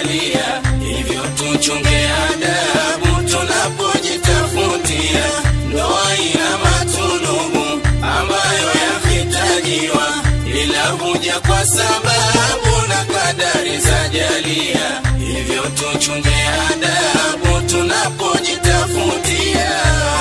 zajalia, hivyo tuchunge adabu tunapojitafutia. Ndoa ina matulubu ambayo yahitajiwa, ila huja kwa sababu na kadari zajalia, hivyo tuchunge adabu tunapojitafutia.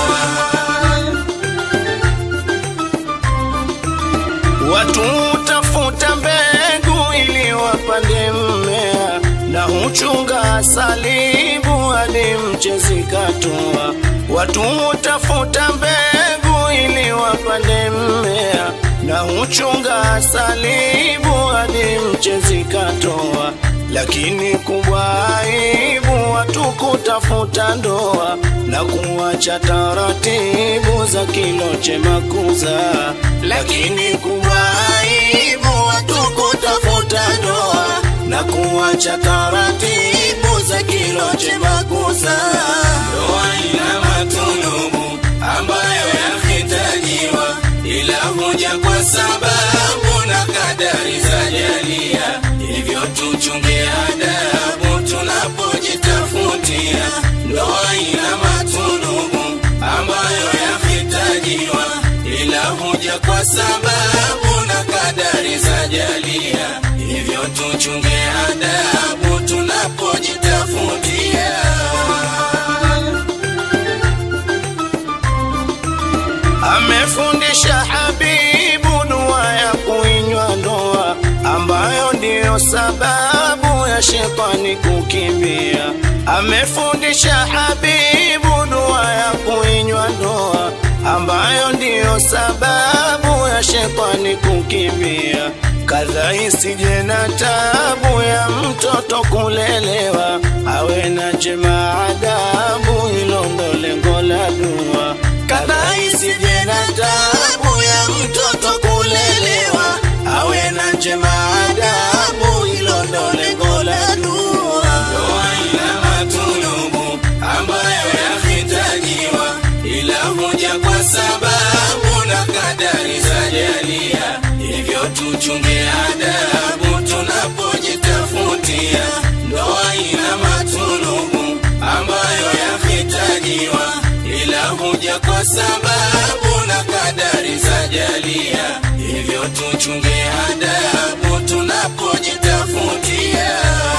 Watu hutafuta mbegu ili wapande mmea, na huchunga salibu hadi mche zikatoa. Watu hutafuta mbegu ili wapande mmea, na huchunga salibu hadi mche zikatoa. Lakini kubwa aibu watu kutafuta ndoa na kuacha taratibu za kilo chema kuza. Lakini kubwa aibu watu kutafuta ndoa na kuacha taratibu za kilo chema kuza. Ndoa ina matulubu ambayo yahitajiwa, ila huja kwa sababu na kadari zajalia, hivyo tuchunge adabu tunapojitafutia. Ndoa ina matulubu ambayo yahitajiwa, ila huja kwa sababu na kadari zajalia, hivyo tuchunge adabu tunapojitafutia. Amefundisha Habibu dua ya kuinywa ndoa, ambayo ndiyo sababu ya shetani kukimbia. Amefundisha Habibu dua ya kuinywa ndoa, ambayo ndiyo sababu ya shetani kukimbia. Kadha isije na tabu ya mtoto kulelewa, awe na njema adabu, hilo ndo lengo la dua. Kadha isije na tabu ya mtoto kulelewa, awe na njema adabu, hilo ndo lengo la dua. Ndoa ina matulubu ambayo yahitajiwa, ila huja kwa sababu na kadari zajalia, hivyo tuchunge adabu tunapojitafutia. Ndoa ina matulubu ambayo yahitajiwa, ila huja kwa sababu na kadari zajalia, hivyo tuchunge adabu tunapojitafutia.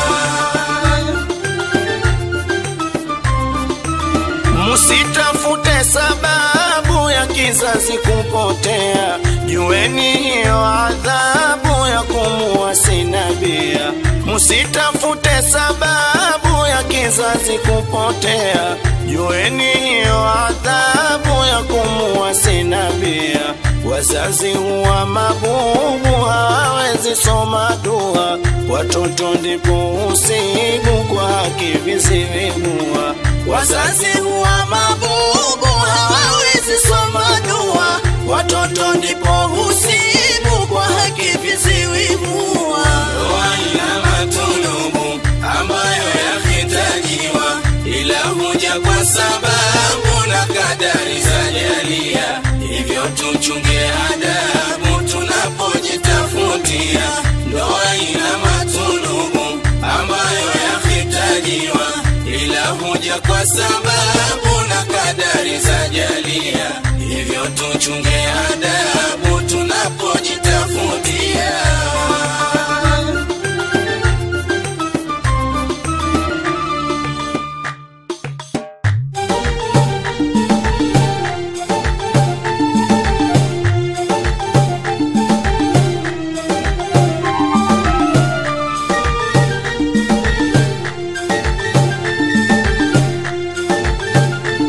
Musitafute sababu ya kizazi kupotea, jueni hiyo adhabu ya kumuasi nabia. Musitafute sababu ya kizazi kupotea, jueni hiyo adhabu ya kumuasi nabia. Wazazi huwa mabubu, hawawezi soma dua, watoto ndipo usibu kwa haki visivimua. Wazazi huwa mabubu, hawawezi soma dua, watoto ndipo husibu kwa haki visiwimua. Ndoa ina matulubu ambayo yahitajiwa, ila huja kwa sababu na kadari zajalia, hivyo tuchunge adabu tunapojitafutia. Ndoa ina matulubu ambayo yahitajiwa, ila huja kwa sababu na kadari zajalia, hivyo tuchunge adabu tunapojitafutia.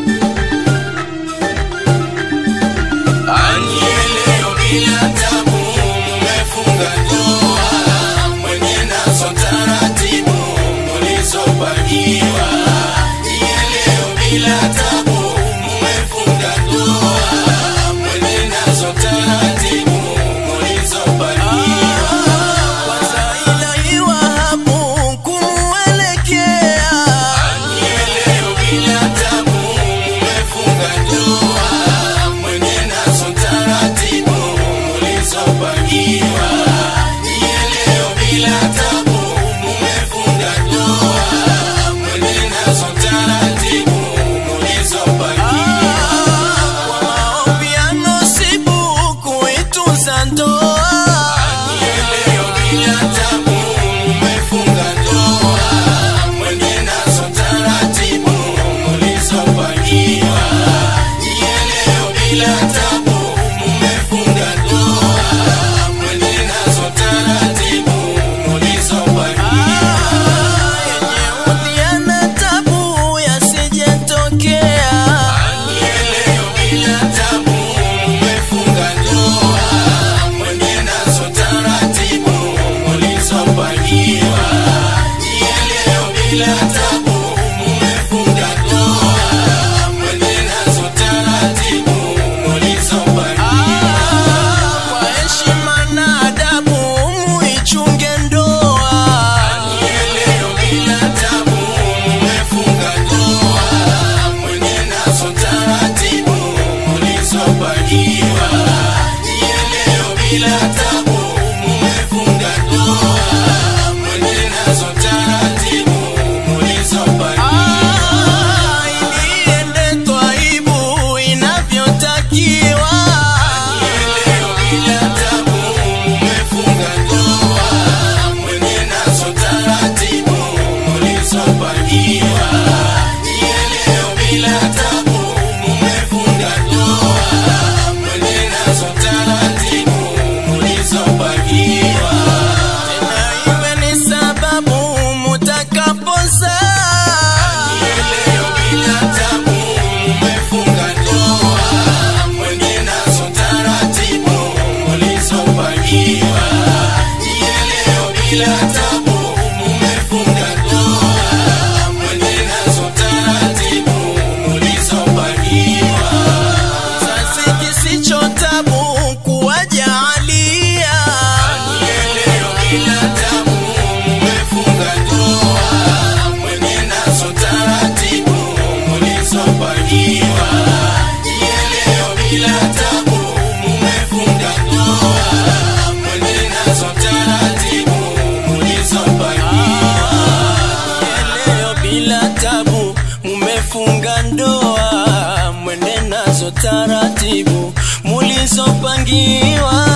Anielewe bila tabu bila tabu mumefunga ndoa, mwende nazo taratibu mulizopangiwa. Kwa heshima na adabu muichunge ndoa. Leo bila tabu mumefunga ndoa, mwende nazo taratibu mulizopangiwa. Leo bila tabu mumefunga ndoa, mwende nazo taratibu mulizopangiwa. Ah, ili iende twaibu inavyotakiwa. Leo bila tabu mumefunga ndoa, mwende nazo taratibu mulizopangiwa. Leo bila tabu mumefunga ndoa, mwende nazo taratibu mulizopangiwa. Na iwe ni sababu mutakapozaa. Leo bila tabu mumefunga ndoa, mwende nazo taratibu mulizopangiwa. Leo bila tabu mumefunga ndoa, mwende nazo taratibu mulizopangiwa. Sasi kisicho tabu kuwajalia. Leo bila tabu mumefunga ndoa, mwende nazo taratibu mulizopangiwa. Leo bila tabu mumefunga ndoa, mwende nazo taratibu mulizopangiwa. Leo bila tabu mumefunga ndoa, mwende nazo taratibu mulizopangiwa.